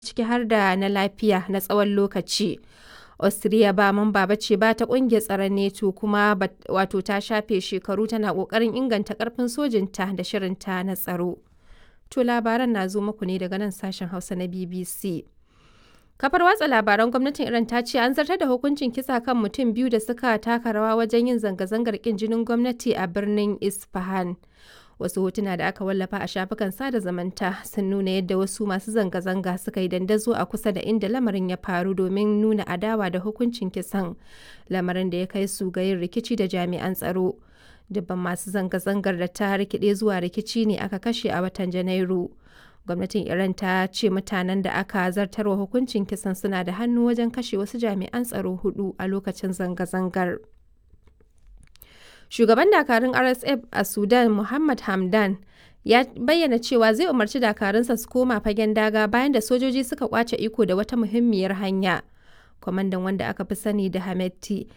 ciki har da na lafiya na tsawon lokaci. Austria ba mamba ba ce ba ta ƙungiyar tsaron NATO kuma wato ta shafe shekaru tana ƙoƙarin inganta ƙarfin sojinta da shirinta na tsaro. To labaran na zo muku ne daga nan sashen Hausa na BBC. Kafar watsa labaran gwamnatin Iran ta ce an zartar da hukuncin kisa kan mutum biyu da suka taka rawa wajen yin zanga-zangar kin jinin gwamnati a birnin Isfahan. Wasu hotuna da aka wallafa a shafukan sada zamanta sun nuna yadda wasu masu zanga-zanga suka yi dandazo a kusa da inda lamarin ya faru domin nuna adawa da hukuncin kisan lamarin da ya kai su ga yin rikici da jami'an tsaro. Dubban masu zanga-zangar da ta rikide zuwa rikici ne aka kashe a watan Janairu. Gwamnatin Iran ta ce mutanen da aka zartarwa hukuncin kisan suna da hannu wajen kashe wasu jami'an tsaro hudu a lokacin zanga-zangar. Shugaban dakarun RSF a Sudan Muhammad Hamdan ya bayyana cewa zai umarci dakarunsa su koma fagen daga bayan da sojoji suka kwace iko da wata muhimmiyar hanya. Kwamandan wanda aka fi sani da Hametti